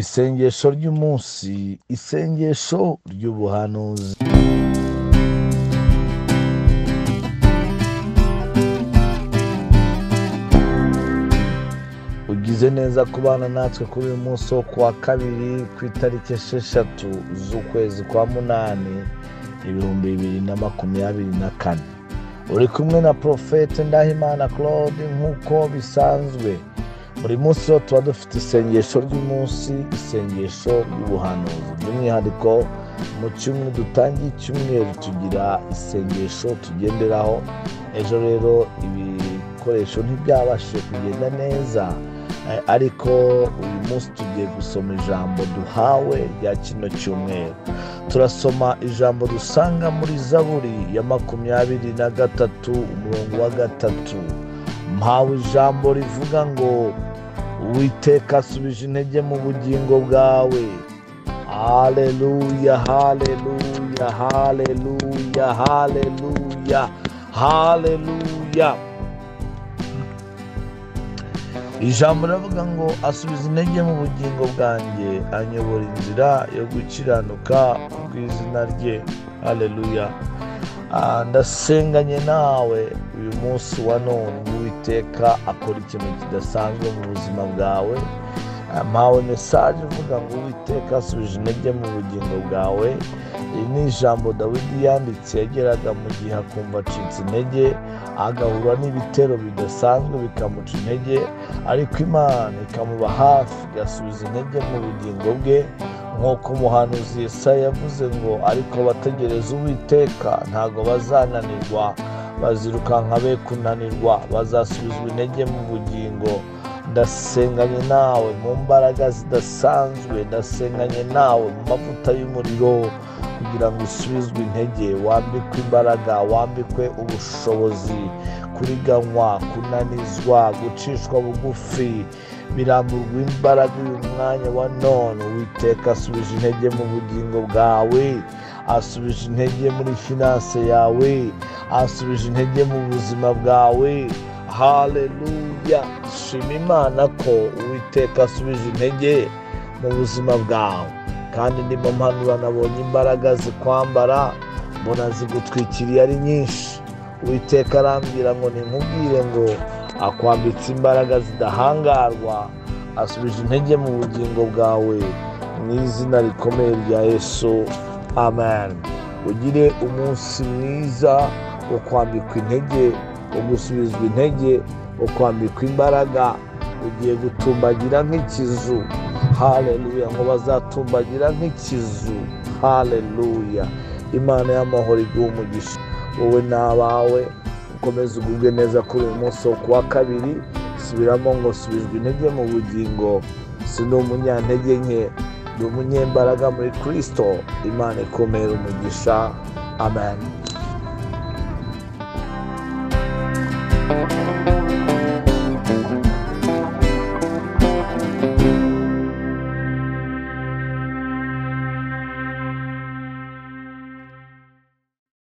isengesho ry'umunsi isengesho ry'ubuhanuzi ugize neza kubana natwe kuri uyu munsi wo kuwa kabiri ku itariki esheshatu z'ukwezi kwa munani ibihumbi bibiri na makumyabiri na kane uri kumwe na porofete ndahimana claude nk'uko bisanzwe buri munsi rero tuba dufite isengesho ry'umunsi isengesho ry'ubuhanuzi by'umwihariko mu cyumweru dutangiye icyumweru tugira isengesho tugenderaho ejo rero ibikoresho ntibyabashije kugenda neza Eh, ariko uyu munsi tugiye gusoma ijambo duhawe rya kino cyumweru turasoma ijambo dusanga muri zaburi ya makumyabiri na gatatu umurongo wa gatatu mpawe ijambo rivuga ngo uwiteka asubije intege mu bugingo bwawe haleluya haleluya haleluya haleluya haleluya ijambo riravuga ngo asubiza intege mu bugingo bwanjye anyobora inzira yo gukiranuka ku bw'izina rye haleluya Ah, ndasenganye nawe uyu munsi wa none uwiteka akora ikintu kidasanzwe mu buzima bwawe Ah, mpawe mesaje uvuga ngo uwiteka asubije intege mu bugingo bwawe iri ni ijambo dawidi yanditse yageraga mu gihe akumva acitse intege agahura n'ibitero bidasanzwe bikamuca intege ariko imana ikamuba hafi igasubiza intege mu bugingo bwe nk'uko umuhanuzi Yesaya yavuze ngo ariko abategereza uwiteka ntabwo bazananirwa bazirukanka be kunanirwa bazasubizwa intege mu bugingo ndasenganye nawe mu mbaraga zidasanzwe ndasenganye nawe mu mavuta y'umuriro kugira ngo usubizwe intege wambikwe imbaraga wambikwe ubushobozi kuriganywa kunanizwa gucishwa bugufi biramburwa imbaraga uyu mwanya wa none uwiteka asubije intege mu bugingo bwawe asubije intege muri finanse yawe asubije intege mu buzima bwawe haleluya shima imana ko uwiteka asubije intege mu buzima bwawe kandi ndimo mpanura nabonye imbaraga zikwambara mbona zigutwikiriye ari nyinshi uwiteka arambwira ngo nkubwire ngo akwambitse imbaraga zidahangarwa asubije intege mu bugingo bwawe mu izina rikomeye rya yesu amen ugire umunsi mwiza wo kwambikwa intege wo gusubizwa intege wo kwambikwa imbaraga ugiye gutumbagira nk'ikizu haleluya ngo bazatumbagira nk'ikizu haleluya imana y'amahoro iguha umugisha wowe n'abawe ukomeze ugubwe neza kuri uyu munsi wo kuwa kabiri subiramo ngo subijwe intege mu bugingo si ni umunyantege nke ni umunyembaraga muri kirisito imana ikomera umugisha amen